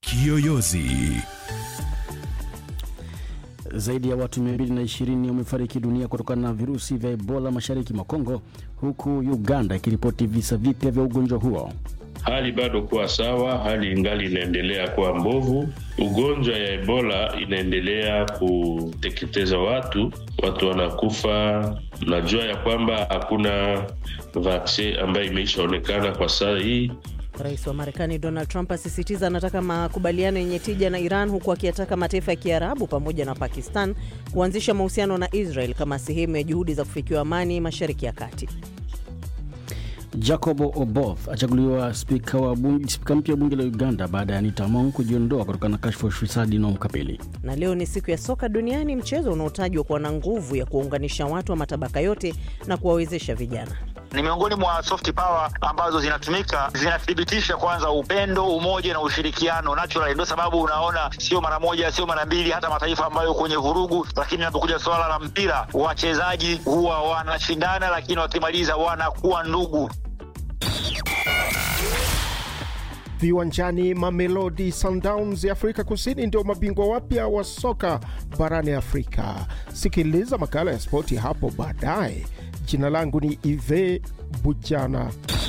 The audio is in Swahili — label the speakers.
Speaker 1: Kiyoyozi.
Speaker 2: Zaidi ya watu 220 wamefariki dunia kutokana na virusi vya Ebola mashariki mwa Kongo, huku Uganda ikiripoti visa vipya vya ugonjwa huo.
Speaker 3: Hali bado kuwa sawa, hali ingali inaendelea kuwa mbovu. Ugonjwa ya Ebola inaendelea kuteketeza watu, watu wanakufa. Najua ya kwamba hakuna vaksin ambayo imeishaonekana kwa saa hii.
Speaker 4: Rais wa Marekani Donald Trump asisitiza anataka makubaliano yenye tija na Iran, huku akiyataka mataifa ya Kiarabu pamoja na Pakistan kuanzisha mahusiano na Israel kama sehemu ya juhudi za kufikiwa amani Mashariki ya Kati.
Speaker 2: Jacob Oboth achaguliwa spika wa bunge, spika mpya wa bunge la Uganda baada ya Anita Among kujiondoa kutokana na kashfa ya ufisadi inayomkabili.
Speaker 4: Na leo ni siku ya soka duniani, mchezo unaotajwa kuwa na nguvu ya kuwaunganisha watu wa matabaka yote na kuwawezesha vijana
Speaker 5: ni miongoni mwa soft power ambazo zinatumika zinathibitisha kwanza upendo, umoja na ushirikiano natural. Ndio sababu unaona sio mara moja, sio mara mbili, hata mataifa ambayo kwenye vurugu, lakini inapokuja swala la mpira, wachezaji huwa wanashindana, lakini wakimaliza wanakuwa ndugu.
Speaker 6: Viwanjani, Mamelodi Sundowns ya Afrika Kusini ndio mabingwa wapya wa soka barani Afrika. Sikiliza makala ya spoti hapo baadaye. Jina langu ni Ive Bujana.